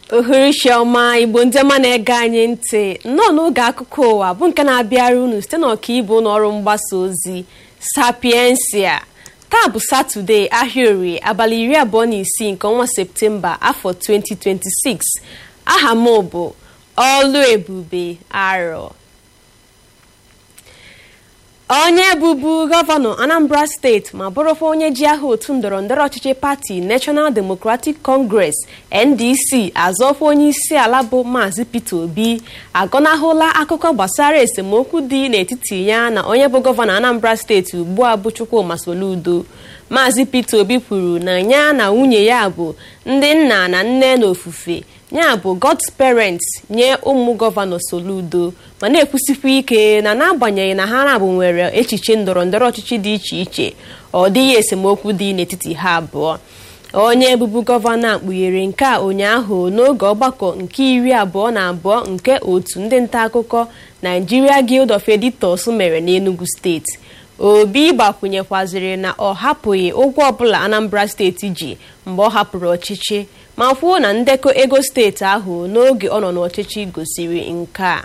oherisiọma igbo ndị ọma na-ege anyị ntị nnọọ n'oge akụkọ ụwa bụ nke na-abịara unu site n'ọkaibu n'ọrụ mgbasa ozi sapiensia taa bụ satọde ahịa orie abalị iri abụọ na isii nke ọnwa septemba afọ 2026 aha m bụ ọlụ ebube arọ onye bụbu gọvanọ anambra steeti ma bụrụkwa onye ji aha otu ndọrọndọrọ ọchịchị pati national democratic congress ndc azọkwa onye isi ala bụ maazị peter obi agọnahụla akụkọ gbasara esemokwu dị n'etiti ya na onye bụ gọvanọ anambra steeti ugbu a bụ chukwuma soludo maazị peter obi kwuru na ya na nwunye ya bụ ndị nna na nne na ofufe ya bụ god's parents nye ụmụ gọvanọ soludo ma na-ekwusikwa ike na n'agbanyeghị na ha na-abụ nwere echiche ndọrọ ndọrọ ọchịchị dị iche iche ọ dịghị esemokwu dị n'etiti ha abụọ onye bụbu gọvanọ a kpughere nke a ụnyaahụ n'oge ọgbakọ nke iri abụọ na abụọ nke otu ndị nta akụkọ Nigeria Guild of Editors mere n'Enugu steeti obi gbakwunyekwaziri na ọ hapụghị ụgwọ ọbụla Anambra steeti ji mgbe ọ hapụrụ ọchịchị ma kwuo na ndekọ ego steeti ahụ n'oge ọ nọ n'ọchịchị gosiri nke a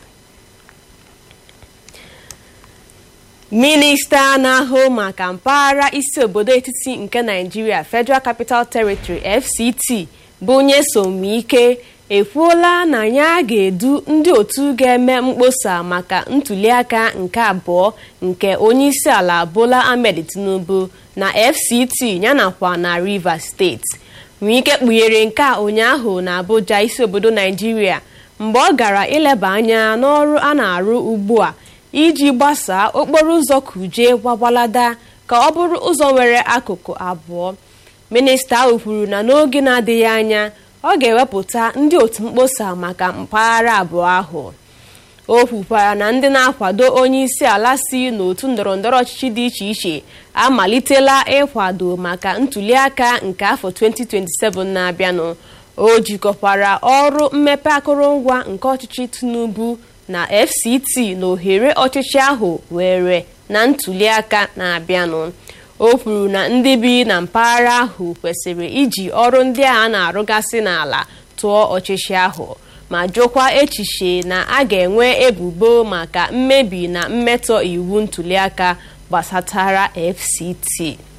minista na-ahụ maka mpaghara isi obodo etiti nke naijiria federal capital territory fct bụ nyesom ike ekwuola na ya ga-edu ndị otu ga-eme mkpọsa maka ntuliaka nke abụọ nke onyeisi ala bola ahmed tinubu na fct yanakwa na rivers steeti nwike kpughere nke a ụnyaahụ na abuja isi obodo naijiria mgbe ọ gara ileba anya n'ọrụ a na-arụ ugbu a iji gbasaa okporo ụzọ kuje gbagbalada ka ọ bụrụ ụzọ nwere akụkụ abụọ minista ahụ kwuru na n'oge na-adịghị anya ọ ga-ewepụta ndị otu mkpọsa maka mpaghara abụọ ahụ o kwukwara na ndị na-akwado onye isi ala si n'otu ndọrọndọrọ ọchịchị dị iche iche amalitela ịkwado maka ntuliaka nke afọ 2027 na-abịanụ o jikọkwara ọrụ mmepe akụrụngwa nke ọchịchị tinubu na fct na ohere ọchịchị ahụ were na ntuliaka na-abịanụ o kwuru na ndị bi na mpaghara ahụ kwesịrị iji ọrụ ndị a na-arụgasị n'ala tụọ ọchịchị ahụ ma jụkwa echiche na a ga-enwe ebubo maka mmebi na mmetọ iwu ntuliaka gbasatara fct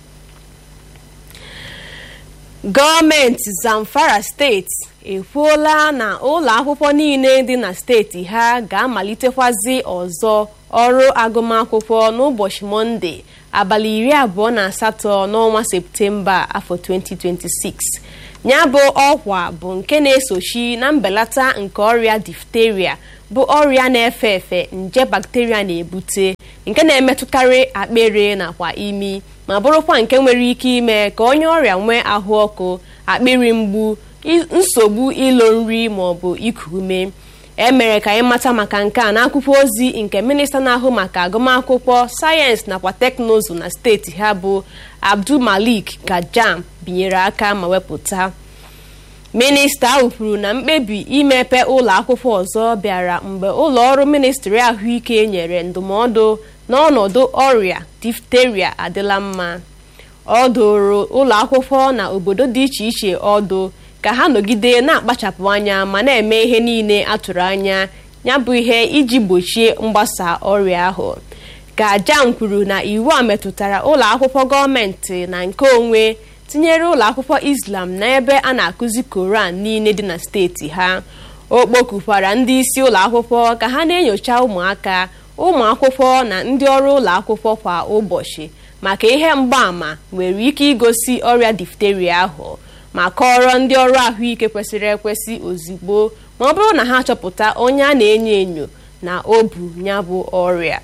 gọọmenti zamfara steeti ekwuola na ụlọ akwụkwọ niile dị na steeti ha ga-amalitekwazị ọzọ ọrụ agụmakwụkwọ n'ụbọchị mọnde abalị iri abụọ na asatọ n'ọnwa septemba afọ 2026 ya bụ ọkwa bụ nke na-esochi na mbelata nke ọrịa difteria bụ ọrịa na-efe efe nje bakteria na-ebute nke na-emetụkarị akpịrị nakwa imi ma bụrụkwa nke nwere ike ime ka onye ọrịa nwee ahụ ọkụ akpịrị mgbu nsogbu ilo nri maọbụ iku ume emere ka anyị mata maka nke a n'akwụkwọ ozi nke minista na-ahụ maka agụmakwụkwọ sayensị nakwa teknụzụ na steeti ha bụ abdul malik gajam binyere aka ma wepụta minista ahụ kwuru na mkpebi imepe ụlọ akwụkwọ ọzọ bịara mgbe ụlọ ọrụ ministri ahụike nyere ndụmọdụ n'ọnọdụ ọrịa difteria adịla mma ọ dụrụ ụlọ akwụkwọ na obodo dị iche iche ọdụ ka ha nọgide na-akpachapụ anya ma na-eme ihe niile atụrụ anya ya bụ ihe iji gbochie mgbasa ọrịa ahụ ka jam kwuru na iwu a metụtara ụlọ akwụkwọ gọọmenti na nke onwe tinyere ụlọ akwụkwọ islam n'ebe a na-akụzi koran niile dị na steeti ha o kpokukwara ndị isi ụlọ akwụkwọ ka ha na-enyocha ụmụaka ụmụ akwụkwọ na ndị ọrụ ụlọ akwụkwọ kwa ụbọchị maka ihe mgbaàmà nwere ike igosi ọrịa difteria ahụ ma kọrọ ndị ọrụ ahụike kwesịrị ekwesị ozugbo ma ọ bụrụ na ha chọpụta onye a na-enyo enyo na o bu ya bụ ọrịa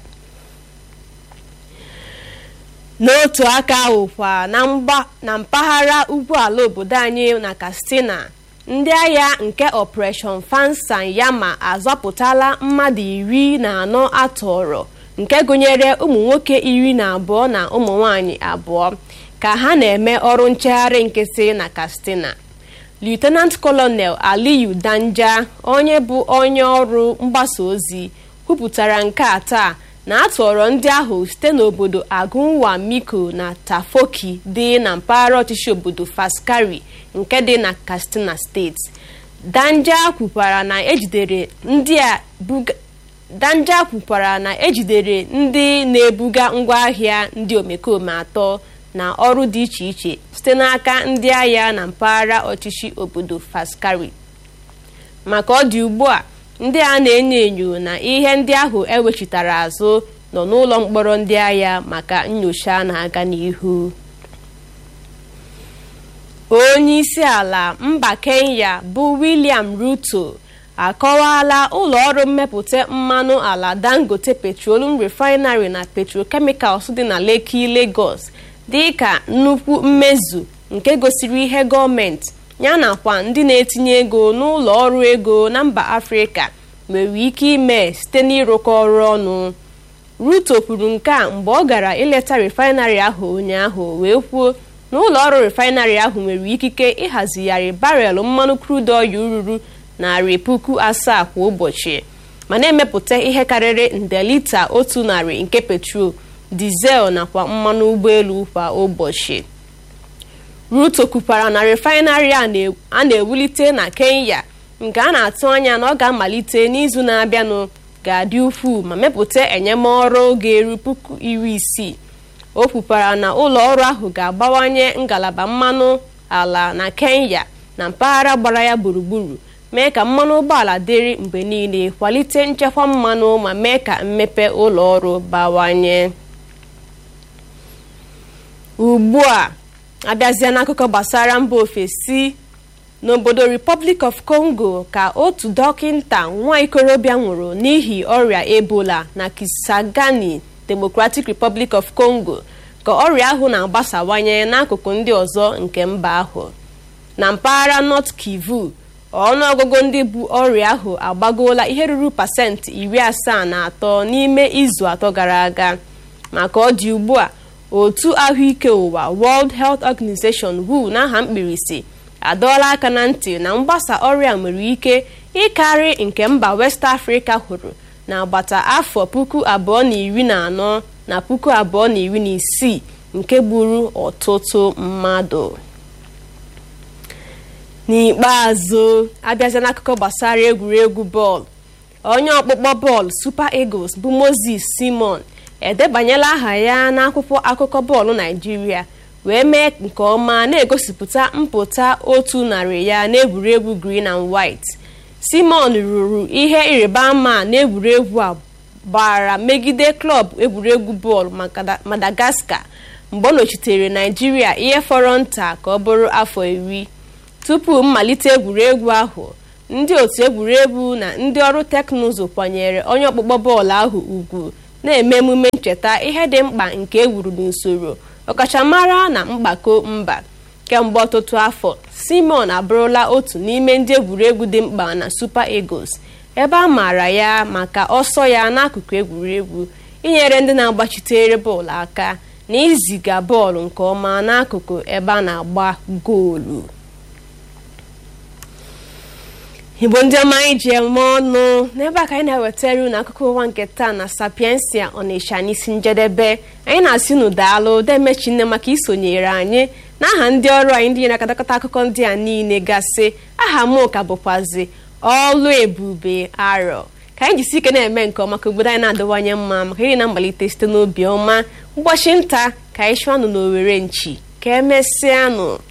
n'otu aka ahụkwa na mpaghara ugwu ala obodo anyị na katsina ndị agha nke operation fansan yama azọpụtala mmadụ iri na anọ atọrọ nke gụnyere ụmụ nwoke iri na abụọ na ụmụ nwanyị abụọ ka ha na-eme ọrụ nchegharị nkịtị na katsina lieutenant colonel aliyu danja onye bụ onye ọrụ mgbasa ozi kwupụtara nke a taa na atọrọ ndị ahụ site n'obodo agunwa miko na tafoki dị na mpaghara ọchịchị obodo faskari nke dị na katsina steeti danja kwukwara na ejidere ndị a buga danja kwukwara na ejidere ndị na-ebuga ngwaahịa ndị omekome atọ na ọrụ dị iche iche site n'aka ndị agha na mpaghara ọchịchị obodo faskari maka ọ dị ugbu a ndị a na-enyo enyo na ihe ndị ahụ ewechitara azụ nọ n'ụlọ mkpọrọ ndị agha maka nyocha na-aga n'ihu onye isi ala mba kenya bụ william ruto akọwala ụlọ ọrụ mmepụta mmanụ ala dangote petroleum refinery na petrochemicals dị na lekki lagos dị ka nnukwu mmezu nke gosiri ihe gọọmenti ya nakwa ndị na-etinye ego n'ụlọ ọrụ ego na mba afrịka nwere ike ime site n'ịrụkọ ọrụ ọnụ ruto kwuru nke a mgbe ọ gara ileta refinery ahụ ụnyaahụ wee kwuo na ụlọ ọrụ refinery ahụ nwere ikike ịhazigharị barel mmanụ crude oil ruru narị puku asaa kwa ụbọchị ma na-emepụta ihe karịrị nde lita otu narị nke petrol dizel nakwa mmanụ ụgbọelu kwa ụbọchị ruto kwukwara na refinery a na-ewulite na kenya nke a na-atụ anya na ọ ga-amalite n'izu na-abịanụ ga-adị ukwuu ma mepụta enyemọrụ ga-eru puku iri isii o kwukwara na ụlọ ọrụ ahụ ga-agbawanye ngalaba mmanụ ala na kenya na mpaghara gbara ya gburugburu mee ka mmanụ ụgbọala dịrị mgbe niile kwalite nchekwa mmanụ ma mee ka mmepe ụlọ ọrụ bawanye ugbu a abịazie n'akụkọ gbasara mba ofesi n'obodo republic of congo ka otu dọkịnta nwa ikorobịa nwụrụ n'ihi ọrịa ebola na kisangani democratic republic of congo ka ọrịa ahụ na-agbasawanye n'akụkụ ndị ọzọ nke mba ahụ na mpaghara north kivu ọnụọgụgụ ndị bu ọrịa ahụ agbagoola ihe ruru pasentị iri asaa na atọ n'ime izu atọ gara aga maka ọ dị ugbu a otu ahụike ụwa world health organization who n'aha mkpirisi adọọla aka na ntị na mgbasa ọrịa nwere ike ịkarị nke mba west africa hụrụ n'agbata afọ puku abụọ na iri na anọ na puku abụọ na iri na isii nke gburu ọtụtụ mmadụ n'ikpeazụ abịazi n'akụkọ gbasara egwuregwu bọọlụ onye ọkpụkpọ bọọlụ super eagles bụ moses simon edebanyela aha ya n'akwụkwọ akụkọ bọọlụ naijiria wee mee nke ọma na-egosipụta mpụta otu narị ya n'egwuregwu green and white simon rụrụ ihe ịrịba ama n'egwuregwu a gbara megide klọb egwuregwu bọọlụ madagascar mgbe ọ nọchitere naijiria ihe fọrọ nta ka ọ bụrụ afọ iri tupu mmalite egwuregwu ahụ ndị otu egwuregwu na ndị ọrụ teknụzụ kwanyere onye ọkpụkpọ bọọlụ ahụ ugwu na-eme emume ncheta ihe dị mkpa nke ewuru n'usoro ọkachamara na mgbakọ mba kemgbe ọtụtụ afọ simon abụrụla otu n'ime ndị egwuregwu dị mkpa na super eagles ebe a maara ya maka ọsọ ya n'akụkụ egwuregwu inyere ndị na-agbachitere bọọlụ aka na iziga bọọlụ nke ọma n'akụkụ ebe a na-agba goolu igbo ndị ọma anyị ji eme ọnụ n'ebe a ka anyị na-ewetara unu akụkọ ụwa nke taa na sapiensia ọnịsha n'isi njedebe anyị na-asị unu daalụ demechi nne maka isonyere anyị n'aha ndị ọrụ anyị ndị nyere akadakọta akụkọ ndị a niile gasị aha m ka bụkwazi ọlụ ebube arọ ka anyị jisi ike na-eme nke ọma ka obodo anyị na-adịwanye mma maka iri na mmalite site n'obi ọma ụbọchị nta ka anyị chụọ anụ n'owere nchi ka emesịanụ